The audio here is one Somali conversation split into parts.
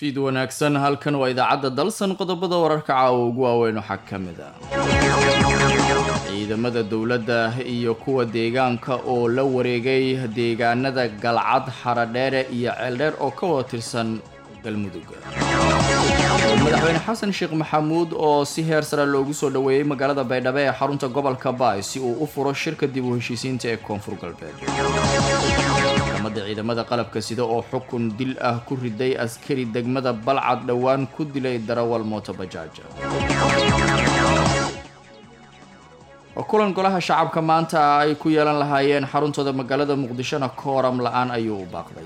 fiid wanaagsan halkan waa idaacadda dalsan qodobada wararka caawa ugu waaweyn waxaa ka mid ah ciidamada dowladda iyo kuwa deegaanka oo la wareegay deegaanada galcad xaradheere iyo ceeldheer oo ka wada tirsan galmudug madaxweyne xasan sheekh maxamuud oo si heer sare loogu soo dhoweeyey magaalada baydhabo ee xarunta gobolka baay si uu u furo shirka dib u heshiisiinta ee koonfur galbeed maxkamadda ciidamada qalabka sida oo xukun dil ah ku riday askari degmada balcad dhowaan ku dilay darawal mootobajaaj kulan golaha shacabka maanta ay ku yeelan lahaayeen xaruntooda magaalada muqdishona kooram la-aan ayuu u baaqday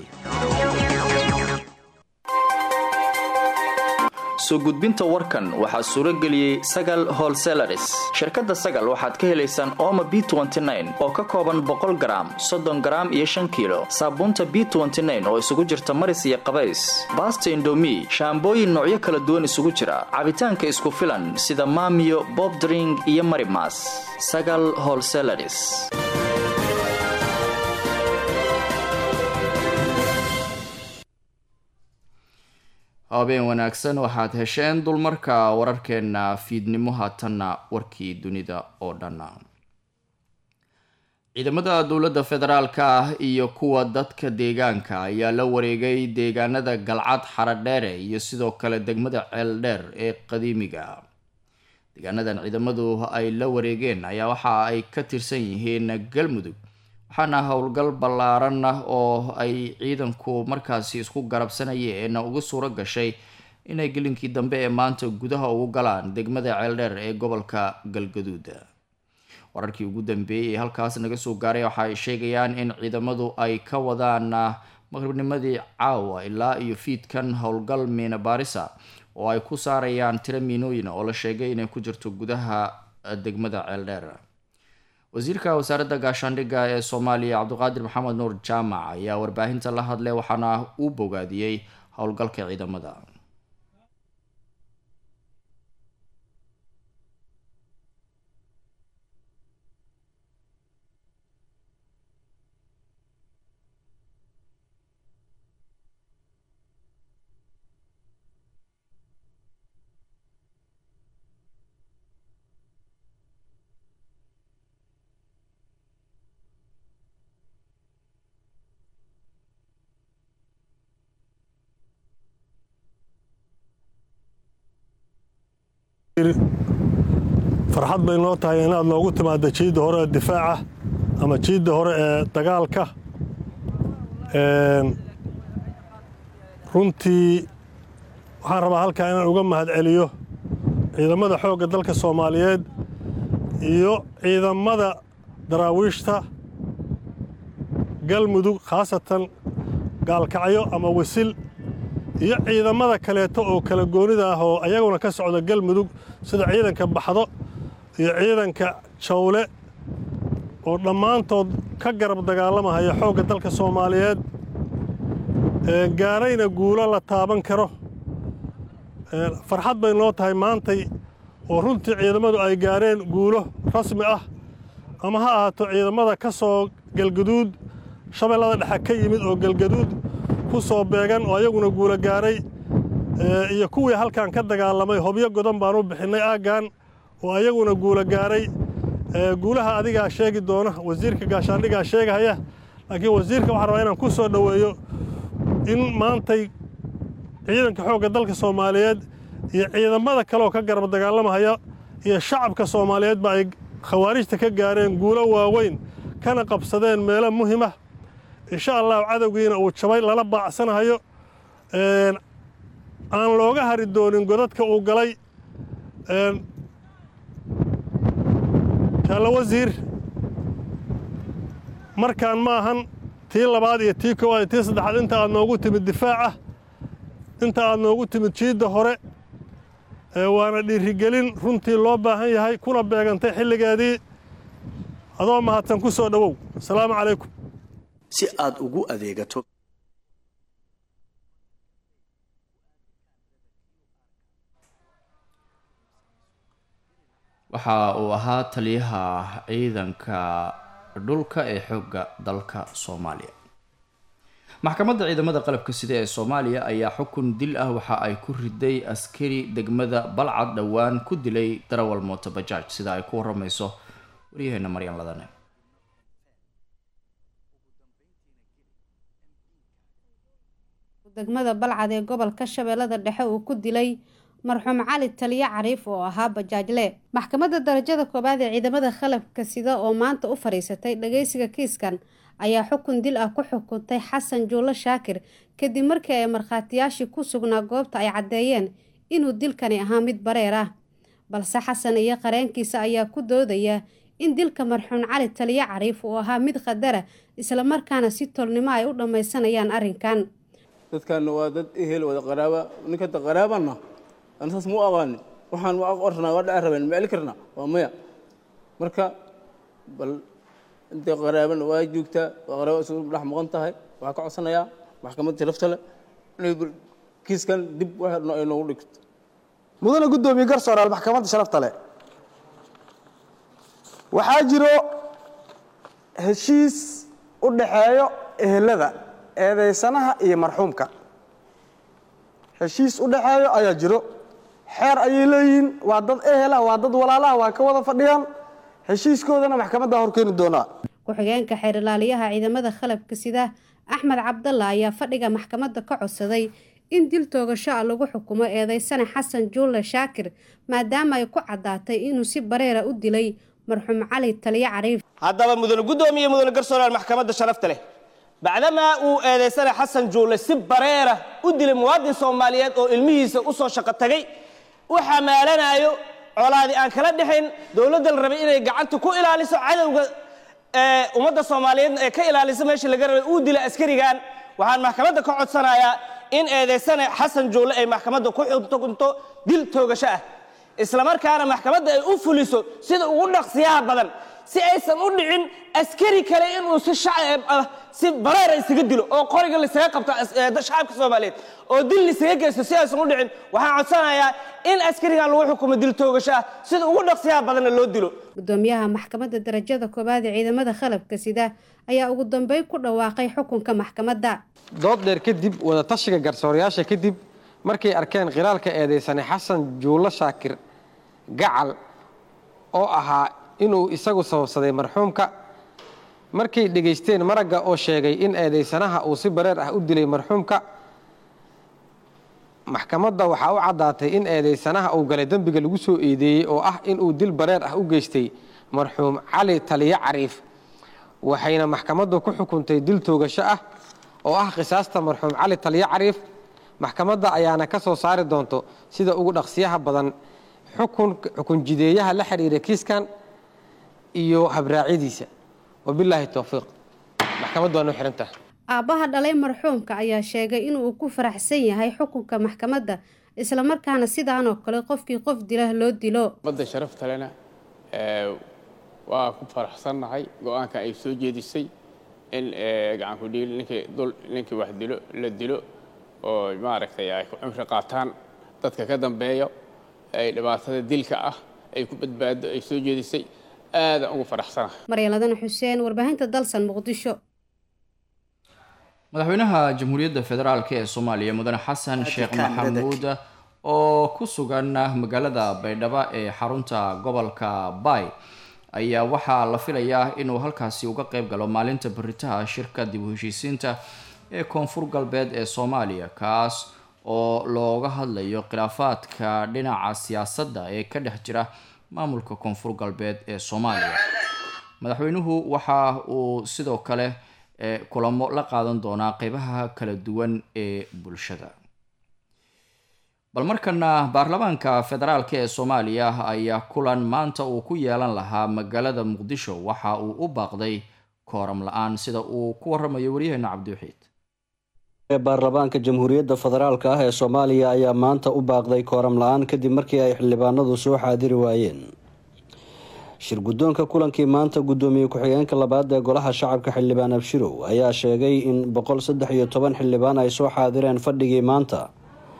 soo gudbinta warkan waxaa suuro geliyey sagal holselaris shirkadda sagal waxaad ka helaysaan ooma b oo ka kooban boqol garaam soddon garaam iyo shan kiilo saabuunta b oo isugu jirta maris iyo qabays baasta indomi shaambooyin noocyo kala duwan isugu jira cabitaanka isku filan sida maamiyo bobdring iyo marimas sagal holselaris habeen wanaagsan waxaad hesheen dulmarka wararkeena fiidnimo haatanna warkii dunida oo dhan ciidamada dowladda federaalka ah iyo kuwa dadka deegaanka ayaa la wareegay deegaanada galcad xaradheere iyo sidoo kale degmada ceeldheer ee qadiimiga deegaanadan ciidamadu ay la wareegeen ayaa waxa ay ka tirsan yihiin galmudug waxaana howlgal ballaaran ah oo ay ciidanku markaasi isku garabsanayeen ugu suuro gashay inay gelinkii dambe ee maanta gudaha ugu galaan degmada ceeldheer ee gobolka galgaduud wararkii ugu dambeeyey ee halkaas naga soo gaaray waxa ay sheegayaan in ciidamadu ay ka wadaan maqribnimadii caawa ilaa iyo fiidkan howlgal miina baarisa oo ay ku saarayaan tiro miinooyin oo la sheegay inay ku jirto gudaha degmada ceeldheer wasiirka wasaaradda gaashaandhigga ee soomaaliya cabdiqaadir maxamed nuur jaamac ayaa warbaahinta la hadlay waxaana uu bogaadiyey howlgalka ciidamada farxad bay noo tahay inaad noogu timaadda jiidda hore ee difaaca ama jiidda hore ee dagaalka runtii waxaan rabaa halkaa inaan uga mahad celiyo ciidamada xoogga dalka soomaaliyeed iyo ciidamada daraawiishta galmudug khaasatan gaalkacyo ama wasil iyo ciidamada kaleeto oo kala goonida ah oo ayaguna ka socda galmudug sida ciidanka baxdo iyo ciidanka jawle oo dhammaantood ka garab dagaalamahaya xoogga dalka soomaaliyeed gaarayna guulo la taaban karo farxad bay noo tahay maantay oo runtii ciidamadu ay gaareen guulo rasmi ah ama ha ahaato ciidamada ka soo galgaduud shabeellada dhexe ka yimid oo galgaduud ku soo beegan oo ayaguna guulo gaaray iyo kuwii halkan ka dagaalamay hobyo godan baan u bixinnay aaggan oo ayaguna guulo gaaray guulaha adigaa sheegi doona wasiirka gaashaandhigaa sheegahaya laakiin wasiirka waxaan rabaa inaan ku soo dhoweeyo in maantay ciidanka xoogga dalka soomaaliyeed iyo ciidamada kaleoo ka garab dagaalamahaya iyo shacabka soomaaliyeedba ay khawaarijta ka gaareen guulo waaweyn kana qabsadeen meelo muhimah insha allahu cadowgiina uu jabay lala baacsanahayo aan looga hari doonin godadka uu galay jaallo wasiir markaan ma ahan tii labaad iyo tii koowaad iyo tii saddexaad inta aad noogu timid difaaca inta aad noogu timid jiidda hore waana dhiirigelin runtii loo baahan yahay kuna beegantay xilligeedii adoo mahadsan ku soo dhowow asalaamu calaykum si aad ugu adeegato waxa uu ahaa taliyaha ciidanka dhulka ee xoogga dalka soomaaliya maxkamadda ciidamada qalabka sida ee soomaaliya ayaa xukun dil ah waxa ay ku riday askari degmada balcad dhowaan ku dilay darawal mooto bajaaj sida ay ku waramayso waryaheena maryan ladane degmada balcad ee gobolka shabeellada dhexe uu ku dilay marxuum cali taliye cariif oo ahaa bajaajle maxkamadda darajada koowaad ee ciidamada qalabka sida oo maanta u fadhiisatay dhageysiga kiiskan ayaa xukun dil ah ku xukuntay xasan juulo shaakir kadib markii ay markhaatiyaashii ku sugnaa goobta ay caddeeyeen inuu dilkani ahaa mid bareer ah balse xasan iyo qareenkiisa ayaa ku doodaya in dilka marxuum cali taliye cariif uu ahaa mid qadara islamarkaana si tolnimo ay u dhammaysanayaan arrinkan dadkaana waa dad ehel wada qaraaba ninkata qaraabana aan saas mu aqaanin waxaan ma ornaa waa dhaca rabeen ma eli karnaa waa maya marka bal intay qaraabana waa joogtaa waa qaraaba isugu dhex maqan tahay waxaa ka codsanayaa maxkamadda sharafta leh inay kiiskan dib wax ay noogu dhigto mudane guddoomiye garsooraal maxkamadda sharafta leh waxaa jiro heshiis u dhaxeeyo ehelada eedeysanaha iyo marxuumka heshiis u dhaxeeyo ayaa jiro xeer ayay leeyihiin waa dad ehela waa dad walaalaha waa ka wada fadhiyaan heshiiskoodana maxkamadda horkeeni doonaa ku-xigeenka xeer ilaaliyaha ciidamada qalabka sida axmed cabdalla ayaa fadhiga maxkamadda ka codsaday in dil toogasho ah lagu xukumo eedeysane xasan juulle shaakir maadaama ay ku caddaatay inuu si bareera u dilay marxuum cali taliye cariif haddaba mudane guddoomiye mudane garsooraal maxkamadda sharafta leh bacdamaa uu eedeysana xasan juulle si bareera u dilay muwaadin soomaaliyeed oo ilmihiisa u soo shaqo tagay u xamaalanayo colaadi aan kala dhexayn dowladda la rabay inay gacanta ku ilaaliso cadowga ummadda soomaaliyeedna ee ka ilaaliso meeshii laga rabay uu dilay askarigan waxaan maxkamadda ka codsanayaa in eedeysane xasan juulle ay maxkamadda ku xukunto dil toogasho ah islamarkaana maxkamadda ay u fuliso sida ugu dhaqsiyaha badan si aysan u dhicin askari kale inuu si shacab ah si bareera isaga dilo oo qoriga laisaga qabto shacabka soomaaliyeed oo dil laisaga geysto si aysan u dhicin waxaan codsanayaa in askarigan lagu xukumo dil toogasho ah sida ugu dhaqsiyaha badanna loo dilo gudoomiyaha maxkamadda darajada koowaad ee ciidamada qalabka sida ayaa ugu dambeyn ku dhawaaqay xukunka maxkamadda dood dheer kadib wadatashiga garsoorayaasha kadib markay arkeen khilaalka eedeysane xasan juulo shaakir gacal oo ahaa inuu isagu sababsaday marxuumka markay dhegaysteen maragga oo sheegay in eedeysanaha uu si bareer ah u dilay marxuumka maxkamadda waxaa u caddaatay in eedeysanaha uu galay dembiga lagu soo eedeeyey oo ah inuu dil bareer ah u geystay marxuum cali taliye cariif waxayna maxkamaddu ku xukuntay dil toogasho ah oo ah qisaasta marxuum cali taliye cariif maxkamadda ayaana ka soo saari doonto sida ugu dhaqsiyaha badan xukun jideeyaha la xiriira kiiskan iyo habraacyadiisa wabilaahi towfiiq maxkamaddu waa noo xihantaha aabbaha dhalay marxuumka ayaa sheegay inuu ku faraxsan yahay xukunka maxkamadda islamarkaana sidaanoo kale qofkii qof dila loo dilo madda sharaftalena waa ku faraxsannahay go-aanka ay soo jeedisay in gacanku dhiil ninkii wax dilo la dilo oo maaragtay ay ku cimri qaataan dadka ka dambeeyo ay dhibaatada dilka ah ay ku badbaado ay soo jeedisay aadaan ugu faraxsanahay maryaladana xuseen warbaahinta dalsan muqdisho madaxweynaha jamhuuriyadda federaalk ee soomaaliya mudane xasan sheekh maxamuud oo ku sugan magaalada baydhabo ee xarunta gobolka bay ayaa waxaa la filayaa inuu halkaasi uga qeyb galo maalinta baritaha shirka dib u heshiisiinta ee koonfur galbeed ee soomaaliya kaas oo looga hadlayo khilaafaadka dhinaca siyaasadda ee ka dhex jira maamulka koonfur galbeed ee soomaaliya madaxweynuhu waxa uu sidoo kale kulamo la qaadan doonaa qeybaha kala duwan ee bulshada bal markana baarlamaanka federaalk ee soomaaliya ayaa kulan maanta uu ku yeelan lahaa magaalada muqdisho waxa uu u baaqday kooram la-aan sida uu ku waramayo waryaheena cabdiwaxiid baarlamaanka jamhuuriyadda federaalk ah ee soomaaliya ayaa maanta u baaqday kooram la-aan kadib markii ay xildhibaanadu soo xaadiri waayeen shir guddoonka kulankii maanta guddoomiye ku-xigeenka labaad ee golaha shacabka xildhibaan abshirow ayaa sheegay in boqol saddex iyo toban xildhibaan ay soo xaadireen fadhigii maanta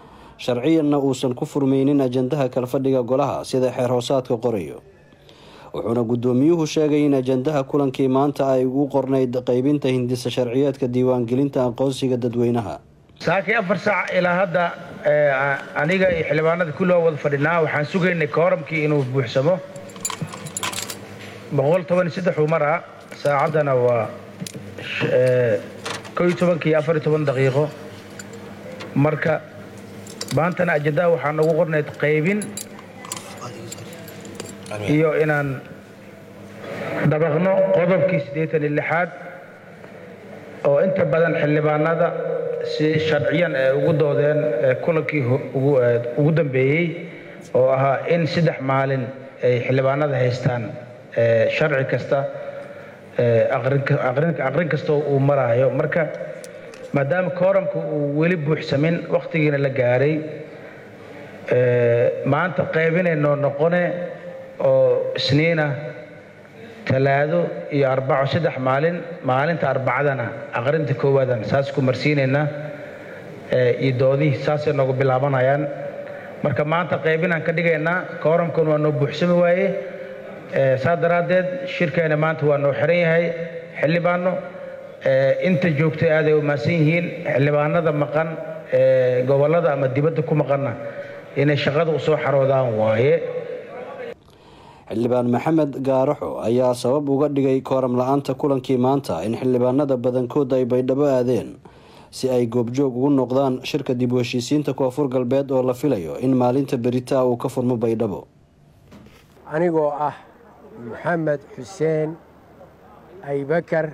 sharciyanna uusan ku furmeynin ajandaha kalfadhiga golaha sida xeer hoosaadka qorayo wuxuuna guddoomiyuhu sheegay in ajandaha kulankii maanta ay ugu qornayd qaybinta hindisa sharciyeedka diiwaangelinta aqoonsiga dadweynaha saakii afar saac ilaa hadda aniga iyo xildhibaanada kulloo wada fadhinaa waxaan sugaynay kooramkii inuu buuxsamo boqol toban iyo saddex uu maraa saacaddana waa kow iyo tobankii iyo afar iyo toban daqiiqo marka maantana ajandaha waxaa noogu qornayd qaybin iyo inaan dabaqno qodobkii siddeetan iyo lixaad oo inta badan xildhibaanada si sharciyan ay ugu doodeen kulankii ugu dambeeyey oo ahaa in saddex maalin ay xildhibaanada haystaan sharci kasta aqrin kasta uu maraayo marka maadaama kooramka uu weli buuxsamin wakhtigiina la gaaray maanta qaybinaynoo noqone oo isniina talaado iyo arbaco saddex maalin maalinta arbacadana aqrinta koowaadan saas ku marsiinaynaa iyo doodihii saasay noogu bilaabanayaan marka maanta qaybinaan ka dhigaynaa kooramkan waa noo buuxsami waaye saa daraaddeed shirkeena maanta waa noo xiran yahay xildhibaano inta joogtay aaday umaasan yihiin xildhibaanada maqan gobollada ama dibadda ku maqanna inay shaqada u soo xaroodaan waaye xildhibaan maxamed gaaraxo ayaa sabab uga dhigay kooram la-aanta kulankii maanta in xildhibaanada badankood ay baydhabo aadeen si ay goobjoog ugu noqdaan shirka dib u heshiisiinta koonfur galbeed oo la filayo in maalinta beritaa uu ka furmo baydhabo anigoo ah maxamed xuseen aybakar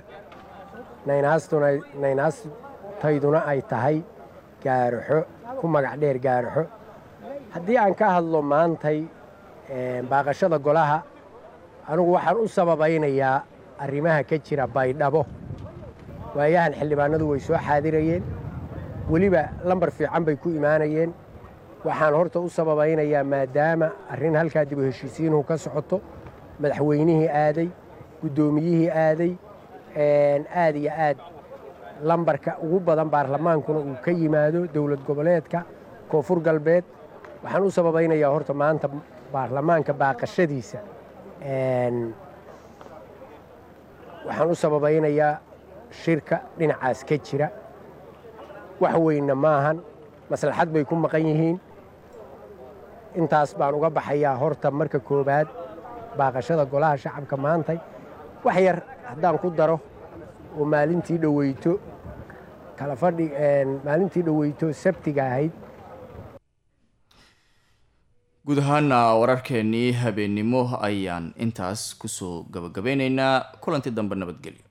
naynaastayduna ay tahay gaaraxo ku magac dheer gaaraxo haddii aan ka hadlo maantay baaqashada golaha anigu waxaan u sababaynayaa arrimaha ka jira baydhabo waayahan xildhibaanadu way soo xaadirayeen weliba lambar fiican bay ku imaanayeen waxaan horta u sababaynayaa maadaama arrin halkaa dib u heshiisiinuhu ka socoto madaxweynihii aaday guddoomiyihii aaday aad iyo aad lambarka ugu badan baarlamaankuna uu ka yimaado dowlad goboleedka koonfur galbeed waxaan u sababaynayaa horta maanta baarlamaanka baaqashadiisa waxaan u sababaynayaa shirka dhinacaas ka jira wax weynna maahan maslaxad bay ku maqan yihiin intaas baan uga baxayaa horta marka koowaad baaqashada golaha shacabka maantay wax yar haddaan ku daro oo maalintii dhoweyto kala fadhi maalintii dhoweyto sabtiga ahayd guud ahaana wararkeenii habeennimo ayaan intaas kusoo gabagabeyneynaa kulanti dambe nabadgelyo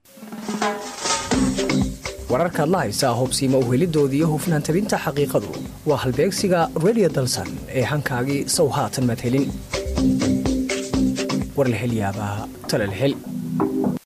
wararkaad la haysaa hubsiima uhelidoodii hufnaan tabinta xaqiiqadu waa halbeegsiga redio dalsan ee hankaagii sow haatan maad helin war la hel yaabaa talal hel